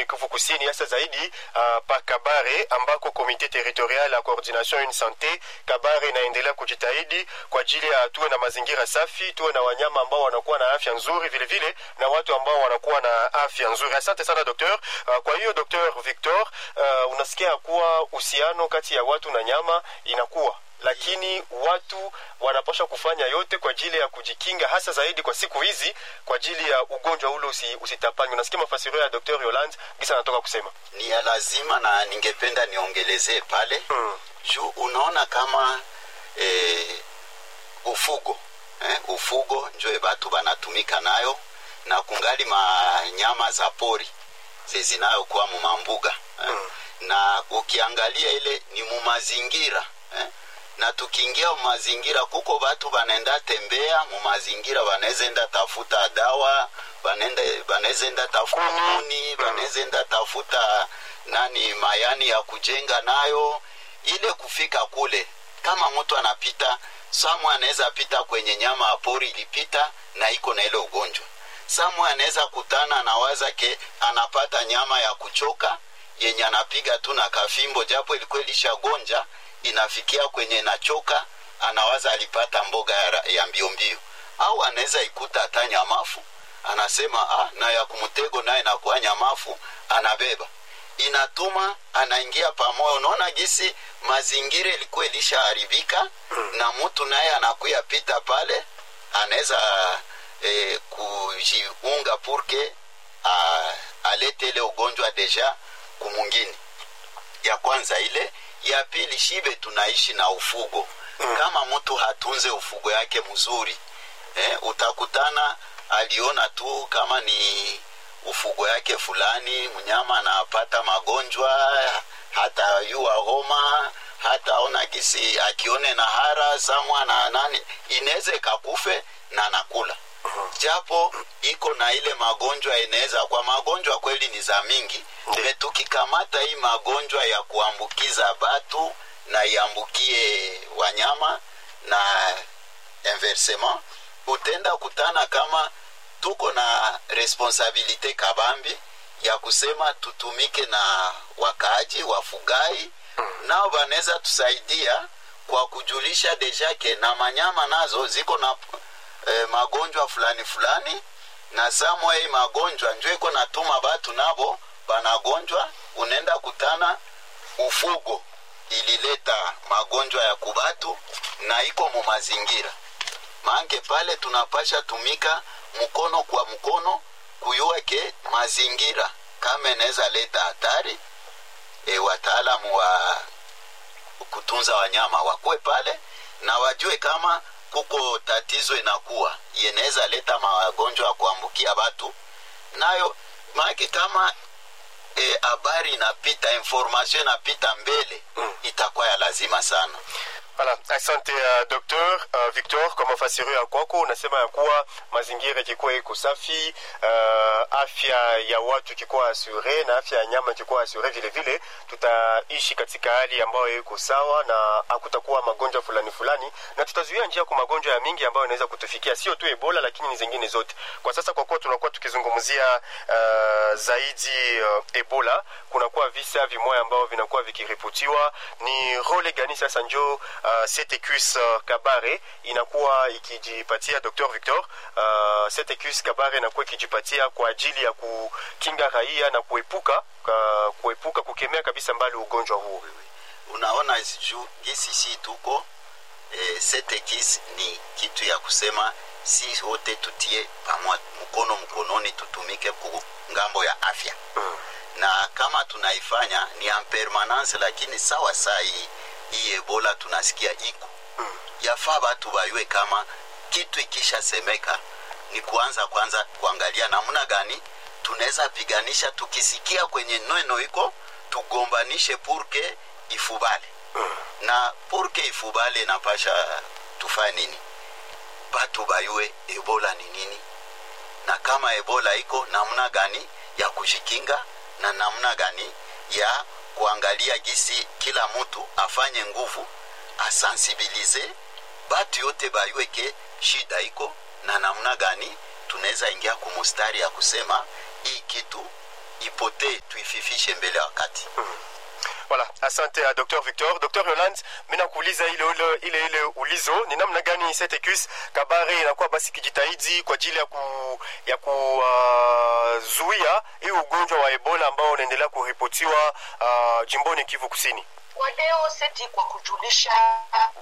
jimboni Kivu Kusini, hasa zaidi uh, pa Kabare ambako komite territorial ya coordination une sante Kabare inaendelea kujitahidi kwa ajili ya tuwe na mazingira safi, tuwe na wanyama ambao wanakuwa na afya nzuri, vile vile na watu ambao wanakuwa na afya nzuri. Asante sana doktor. Uh, kwa hiyo Dr. Victor, uh, unasikia kuwa uhusiano kati ya watu na nyama inakuwa lakini watu wanapaswa kufanya yote kwa ajili ya kujikinga, hasa zaidi kwa siku hizi, kwa ajili ya ugonjwa ule usi, usitapanywe. Unasikia mafasirio ya Dr. Yolande gisa anatoka kusema ni ya lazima, na ningependa niongelezee pale hmm. juu unaona kama eh, ufugo eh, ufugo njoe batu banatumika nayo na kungali manyama za pori zezinayokuwa mumambuga eh. Mm. na ukiangalia ile ni mumazingira eh. na tukiingia mumazingira kuko batu banenda tembea mumazingira banezenda tafuta dawa banenda banezenda tafuta kuni banezenda tafuta nani mayani ya kujenga nayo ile kufika kule kama mtu anapita samu anaweza pita kwenye nyama ya pori ilipita na iko na ile ugonjwa samu anaweza kutana na wazake anapata nyama ya kuchoka yenye anapiga tu na kafimbo japo ilikuwa ilishagonja inafikia kwenye inachoka anawaza alipata mboga ya, ya mbio mbio au anaweza ikuta hata nyamafu anasema ah, na ya kumtego naye nakuwa nyamafu anabeba inatuma anaingia pamoja unaona gisi mazingira ilikuwa ilishaharibika na mtu naye anakuya pita pale anaweza eh, kujiunga purke a, alete ile ugonjwa deja kumungini ya kwanza ile ya pili shibe tunaishi na ufugo mm. kama mtu hatunze ufugo yake mzuri eh, utakutana aliona tu kama ni ufugo yake fulani mnyama anapata magonjwa hata yua homa hata ona kisi akione na hara samwa na nani inaweza ikakufe na nakula japo iko na ile magonjwa inaweza kwa magonjwa kweli ni za mingi me tukikamata hii magonjwa ya kuambukiza batu na iambukie wanyama na inversement utenda kutana kama tuko na responsabilite kabambi ya kusema tutumike na wakaaji wafugai nao wanaweza tusaidia kwa kujulisha dejake na manyama nazo ziko na e, magonjwa fulani fulani na samwa hii magonjwa njo iko natuma batu nabo banagonjwa unaenda kutana ufugo ilileta magonjwa ya kubatu na iko mu mazingira mange pale tunapasha tumika mkono kwa mkono kuyua ke mazingira kama inaweza leta hatari e, wataalamu wa kutunza wanyama wakuwe pale na wajue kama kuko tatizo inakuwa inaweza leta magonjwa ya kuambukia watu nayo maake kama habari e, inapita information inapita mbele Mm. itakuwa ya lazima sana Voilà, asante uh, Dr. uh, Victor kwa mafasirio ya kwako. Unasema ya kuwa mazingira ikikuwa iko safi, uh, afya ya watu ikikuwa asure na afya ya nyama ikikuwa asure, vile vile tutaishi katika hali ambayo iko sawa na hakutakuwa magonjwa fulani fulani, na tutazuia njia kwa magonjwa ya mingi ambayo inaweza kutufikia, sio tu Ebola lakini ni zingine zote. Kwa sasa kwa kuwa tunakuwa tukizungumzia uh, zaidi uh, Ebola, kunakuwa visa vimoya ambao vinakuwa vikiripotiwa. Ni role gani sasa njo uh, CTQS uh, Kabare inakuwa ikijipatia Dr. Victor uh, CTQS Kabare inakuwa ikijipatia kwa ajili ya kukinga raia na kuepuka uh, kuepuka kukemea kabisa mbali ugonjwa huo. unaona juu gisi si tuko e, setekis ni kitu ya kusema si wote tutie pamoja mkono mkononi tutumike ku ngambo ya afya Mm. na kama tunaifanya ni en permanence lakini sawa saa hii hii ebola tunasikia iko Mm. yafaa batu bayue kama kitu ikishasemeka ni kuanza kwanza kuangalia namna gani tunaweza piganisha tukisikia kwenye neno iko tugombanishe purke ifubale Mm. na purke ifubale napasha tufanye nini batu bayue ebola ni nini na kama ebola iko namna gani ya kujikinga na namna gani ya kuangalia gisi kila mtu afanye nguvu asensibilize batu yote bayueke shida iko na namna gani tunaweza ingia kumustari ya kusema hii kitu ipotee tuififishe mbele ya wakati Voilà, asante ya Dr. Victor. Dr. Yolande, mimi nakuuliza ile ile ile ile ulizo ni namna gani Setekus Kabare inakuwa basi kijitahidi kwa ajili ya ku ya kuzuia uh, hii ugonjwa wa Ebola ambao unaendelea kuripotiwa uh, jimboni Kivu Kusini. Kwa leo seti kwa kujulisha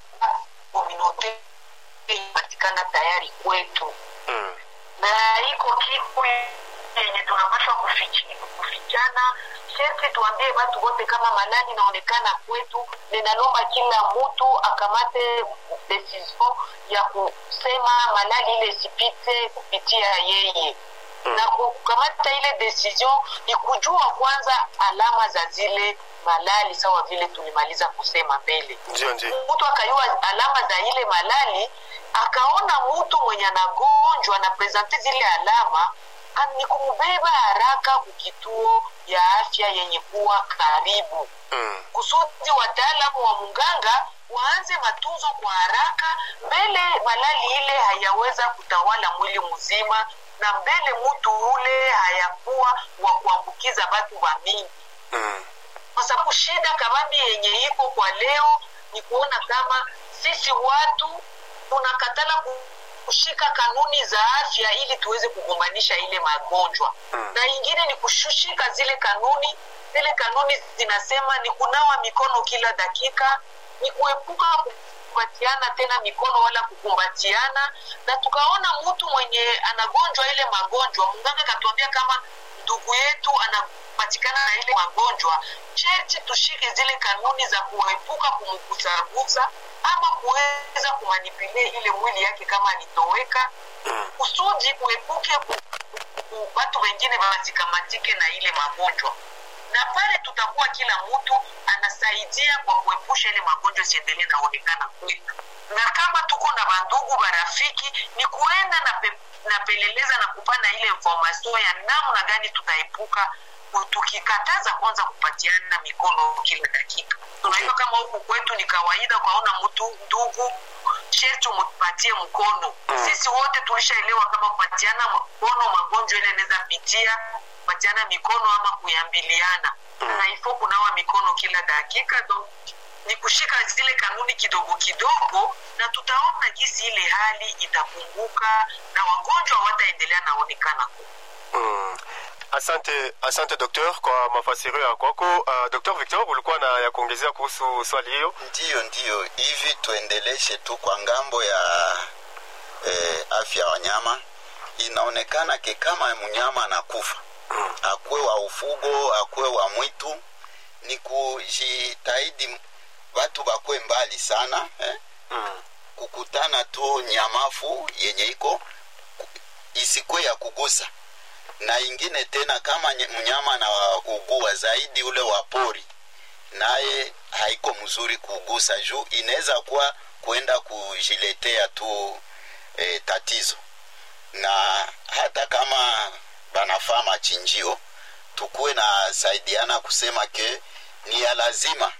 kominote ipatikana tayari kwetu Mm. na iko kitu yenye tunapaswa kufichi- kufichana sherti tuambie watu wote kama malali inaonekana kwetu ninalomba kila mtu akamate decision ya kusema malali ile isipite kupitia yeye Mm. na kukamata ile decision ni kujua kwanza alama za zile malali sawa vile tulimaliza kusema mbele Ndio ndio. mtu akayua alama za ile malali akaona mtu mwenye anagonjwa na presente zile alama a- ni kumbeba haraka kukituo ya afya yenye kuwa karibu Mm. kusudi wataalamu wa munganga waanze matunzo kwa haraka mbele malali ile hayaweza kutawala mwili mzima na mbele mtu ule hayakuwa wa kuambukiza watu wa mingi Mm. kwa sababu shida kabambi yenye iko kwa leo ni kuona kama sisi watu tunakatala ku- kushika kanuni za afya ili tuweze kugombanisha ile magonjwa Mm. na ingine ni kushushika zile kanuni zile kanuni zinasema ni kunawa mikono kila dakika ni kuepuka kukumbatiana tena mikono wala kukumbatiana na tukaona mtu mwenye anagonjwa ile magonjwa mganga akatuambia kama ndugu yetu anapatikana na ile magonjwa sherti tushike zile kanuni za kuepuka kumgusagusa ama kuweza kumanipilia ile mwili yake kama nitoweka Mm. kusudi kuepuke ku- ku- watu wengine wasikamatike na ile magonjwa na pale tutakuwa kila mtu anasaidia kwa kuepusha ile magonjwa siendelee naonekana kwetu na kama tuko na bandugu barafiki ni kuenda na, pe, na peleleza na kupana ile information ya namna gani tutaepuka ku- tukikataza kwanza kupatiana mikono kila dakika tunajua kama huku kwetu ni kawaida ukaona mtu ndugu sherti umpatie mkono Mm. sisi wote tulishaelewa kama kupatiana mkono magonjwa ile inaweza pitia kupatiana mikono ama kuyambiliana Mm. na ifo kunawa mikono kila dakika donc ni kushika zile kanuni kidogo kidogo na tutaona jinsi ile hali itapunguka na wagonjwa wataendelea naonekana ku Mm. Asante, asante doktor kwa mafasirio ya kwako. Uh, Dr. Victor, ulikuwa na ya kuongezea kuhusu swali hiyo? ndiyo ndiyo hivi tuendeleshe tu kwa ngambo ya eh, afya ya wanyama inaonekana ke kama mnyama anakufa akuwe wa ufugo akuwe wa mwitu ni kujitahidi watu bakwe mbali sana eh? Mm. kukutana tu nyamafu yenye iko ku- isikwe ya kugusa na ingine tena kama nye- mnyama na ugua zaidi ule wa pori naye haiko mzuri kugusa juu inaweza kuwa kwenda kujiletea tu e, tatizo na hata kama banafaa machinjio tukuwe na saidiana kusema ke ni ya lazima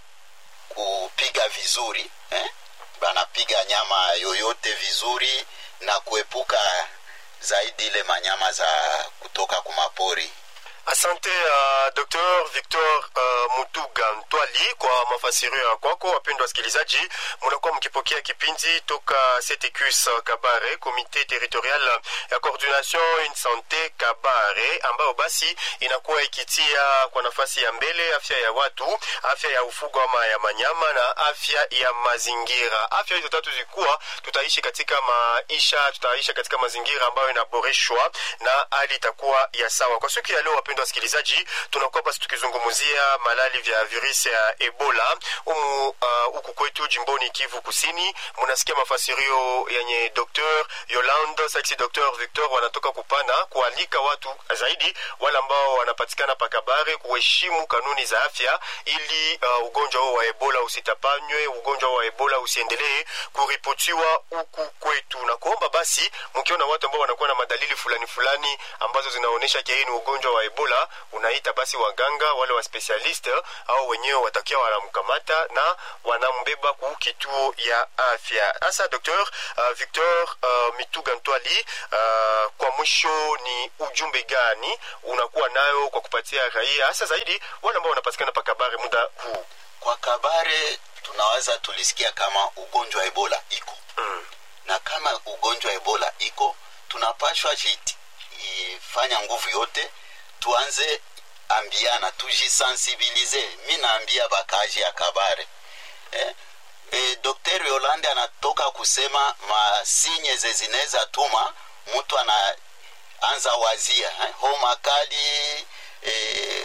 kupiga vizuri eh? banapiga nyama yoyote vizuri na kuepuka zaidi ile manyama za kutoka kumapori Asante uh, Dr. Victor uh, Mutuga Ntwali kwa mafasirio ya kwako. Wapendwa wasikilizaji, mnakuwa mkipokea kipindi toka CTQS Kabare, Comité Territorial ya Coordination une Santé Kabare, ambayo basi inakuwa ikitia kwa nafasi ya mbele afya ya watu, afya ya ufugo ama ya manyama na afya ya mazingira. Afya hizo tatu zikuwa tutaishi katika maisha, tutaishi katika mazingira ambayo inaboreshwa na hali itakuwa ya sawa. Kwa siku ya leo, wapendwa wasikilizaji, tunakuwa basi tukizungumzia malali vya virusi ya Ebola umu uh, huku kwetu jimboni Kivu Kusini. Mnasikia mafasirio yenye Dr. Yolande Saxi, Dr. Victor wanatoka kupana kualika watu zaidi wale ambao wanapatikana pakabare kuheshimu kanuni za afya ili uh, ugonjwa huo wa Ebola usitapanywe, ugonjwa wa Ebola usiendelee kuripotiwa huku kwetu, na kuomba basi mkiona watu ambao wanakuwa na madalili fulani fulani ambazo zinaonyesha kia hii ni ugonjwa wa Ebola ebola unaita basi waganga wale wa specialist au wenyewe watakia wanamkamata na wanambeba ku kituo ya afya hasa dr uh, victor uh, mituga ntwali uh, kwa mwisho ni ujumbe gani unakuwa nayo kwa kupatia raia hasa zaidi wale ambao wanapatikana pakabare muda huu kwa kabare tunaweza tulisikia kama ugonjwa wa ebola iko mm. na kama ugonjwa wa ebola iko tunapashwa jiti ifanya nguvu yote tuanze ambiana tujisensibilize mi naambia bakaji ya kabare eh? E, Dr. Yolande anatoka kusema masinye zezinaweza tuma mtu anaanza wazia eh? homa kali eh,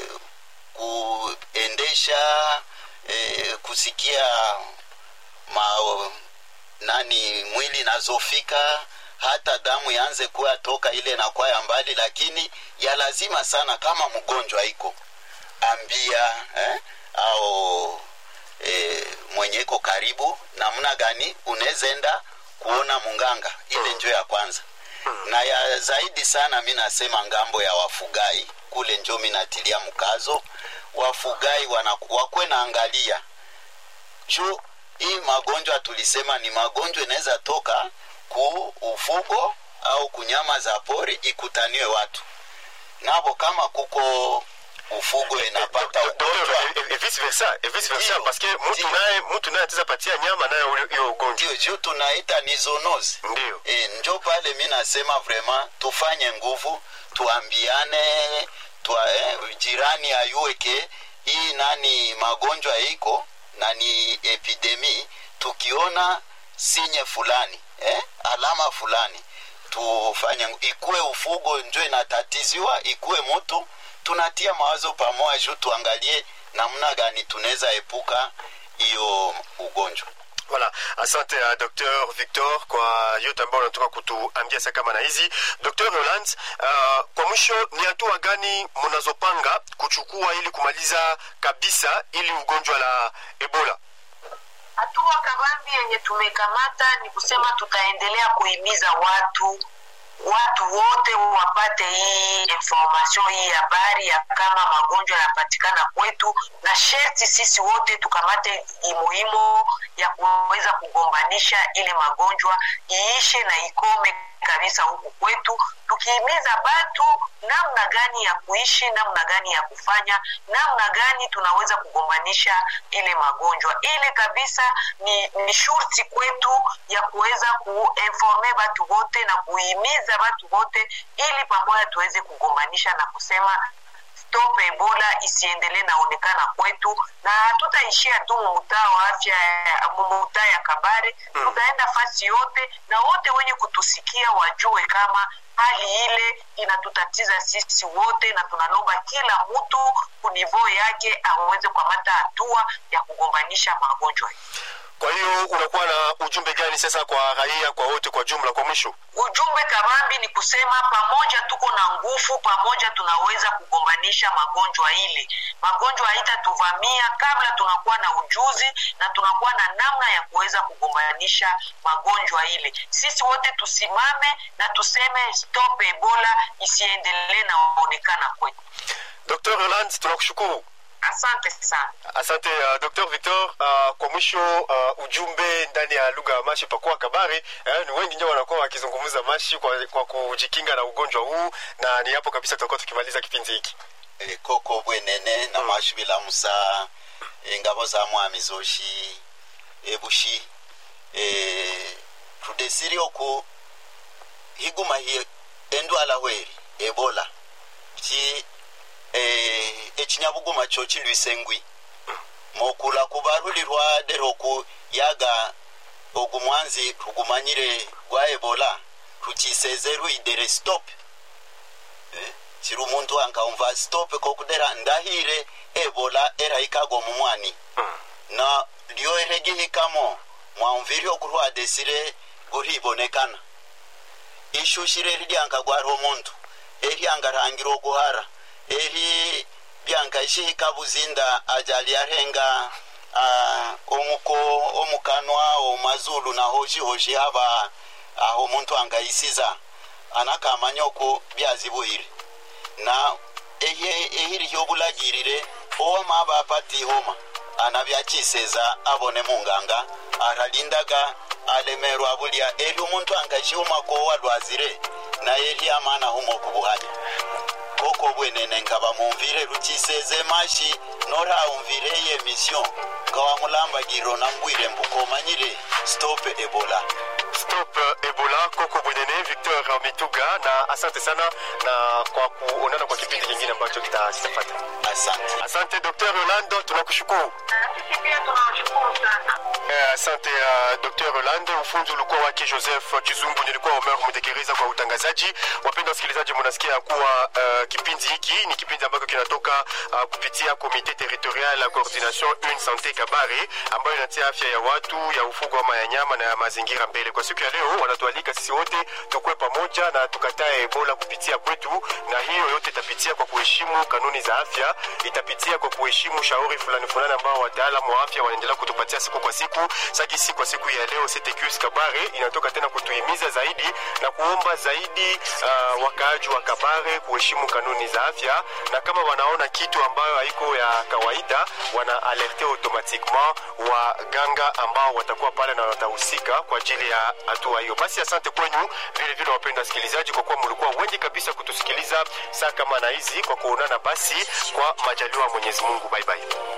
kuendesha eh, kusikia ma, nani mwili nazofika hata damu yaanze kuwa toka ile na kwa ya mbali lakini ya lazima sana kama mgonjwa iko ambia eh, au eh, mwenye iko karibu namna gani unaweza enda kuona munganga ile njo ya kwanza na ya zaidi sana mi nasema ngambo ya wafugai kule njo mi natilia mkazo wafugai wana, wakwe naangalia juu hii magonjwa tulisema ni magonjwa inaweza toka ku ufugo au kunyama za pori ikutaniwe watu nabo kama kuko ufugo inapata ugonjwa et vice versa et vice versa Ndio, parce que mtu ndio. naye mtu naye ataweza patia nyama naye ule- hiyo ugonjwa ndio juu tunaita ni zoonozi ndio e, njo pale mi nasema vraiment tufanye nguvu tuambiane tua, eh, jirani ayueke hii nani magonjwa iko na ni epidemi tukiona sinye fulani eh, alama fulani tufanye ngu- ikuwe ufugo njo inatatiziwa ikuwe mtu tunatia mawazo pamoja juu tuangalie namna gani tunaweza epuka hiyo ugonjwa Voilà, asante uh, Dr. Victor kwa yote ambayo unatoka kutuambia saa kama na hizi. Dr. Roland, uh, kwa mwisho ni hatua gani mnazopanga kuchukua ili kumaliza kabisa ili ugonjwa la Ebola? hatua kabambi yenye tumekamata ni kusema tutaendelea kuhimiza watu watu wote wapate hii information hii habari ya kama magonjwa yanapatikana kwetu na sherti sisi wote tukamate imuhimu ya kuweza kugombanisha ile magonjwa iishe na ikome kabisa huku kwetu tukihimiza batu namna gani ya kuishi namna gani ya kufanya namna gani tunaweza kugombanisha ile magonjwa ile kabisa ni, ni shurti kwetu ya kuweza kuinforme batu wote na kuhimiza batu wote ili pamoja tuweze kugombanisha na kusema stop ebola isiendelee naonekana kwetu na hatutaishia tu mumutaa wa afya mumutaa ya kabare Mm. tutaenda fasi yote na wote wenye kutusikia wajue kama hali ile inatutatiza sisi wote na tunalomba kila mtu kunivoo yake aweze kukamata hatua ya kugombanisha magonjwa hii Kwa hiyo unakuwa na ujumbe gani sasa kwa raia, kwa wote kwa jumla, kwa mwisho? ujumbe kabambi ni kusema pamoja tuko na nguvu pamoja tunaweza kugombanisha magonjwa ile magonjwa haitatuvamia kabla tunakuwa na ujuzi na tunakuwa na namna ya kuweza kugombanisha magonjwa ile sisi wote tusimame na tuseme stop ebola isiendelee naonekana kwetu Dr. Roland, tunakushukuru. asante sana Asante uh, Dr. Victor. Uh, kwa mwisho uh, ujumbe ndani ya lugha ya Mashi pakuwa kabari eh, ni wengi ndio wanakuwa wakizungumza Mashi kwa, kwa kujikinga na ugonjwa huu, na ni hapo kabisa tutakuwa tukimaliza kipindi hiki. e, koko bwenene na mashubila musa engabo za mwami zoshi ebushi e, tudesiri oku higuma hi endwala hweri ebola ki e, ekinyabuguma kyo kilwise ngwi mokula kubarulirwa dero ku yaga ogumwanzi tugumanyire gwa ebola tukiseze rwidere stop Eh, chiri umuntu ankaumva stop kokudera ndahire ebola eraikago mumwani na lyo eregihikamo mwamviri okurwadesire guribonekana ishushire riryankagwara omuntu eryangarangira oguhara eri byankashihika buzinda ajali arenga uh, omuko omukanwa omazulu nahoshi haba aho omuntu angayisiza anakamanya oku byazibuhire na ehiri hyobulagirire owama bapati homa anabyakiseza abone munganga aralindaga alemerwa bulya eli omuntu angashihumako walwazire naye lyamana humo kubuhanya koko bwenene nga bamumvire rukiseze mashi norahumvire ye mission nga wamulambagiro nambwire mbukomanyire stop ebola stop ebola koko bwenene victor mituga na asante sana na kwa kuonana kwa kipindi kingine ambacho kitafata asante asante dr rolando tunakushukuru sisi pia tunawashukuru sana Eh, asante uh, dr rolando ufunzi ulikuwa wake joseph chizungu nilikuwa omer mutekereza kwa utangazaji wapenda wasikilizaji munasikia kuwa uh, kipindi hiki ni kipindi ambacho kinatoka uh, kupitia komite territorial ya coordination une sante kabare ambayo inatia afya ya watu ya ufugo ama ya nyama na ya mazingira mbele kwa siku ya leo wanatualika sisi wote tukuwe pamoja na tukatae ebola kupitia kwetu na hiyo yote itapitia kwa kuheshimu kanuni za afya itapitia kwa kuheshimu shauri fulani fulani ambao wataalamu wa afya wanaendelea kutupatia siku kwa siku sagisi kwa siku ya leo ctqs kabare inatoka tena kutuhimiza zaidi na kuomba zaidi uh, wakaaji wa kabare kuheshimu kanuni za afya na kama wanaona kitu ambayo haiko ya kawaida wana alerte automatiquement waganga ambao watakuwa pale na watahusika kwa ajili ya hatua hiyo basi asante kwenyu vile vile wapenda wasikilizaji kwa kuwa mlikuwa wengi kabisa kutusikiliza saa kama na hizi kwa kuonana basi kwa majaliwa ya mwenyezi mungu bye bye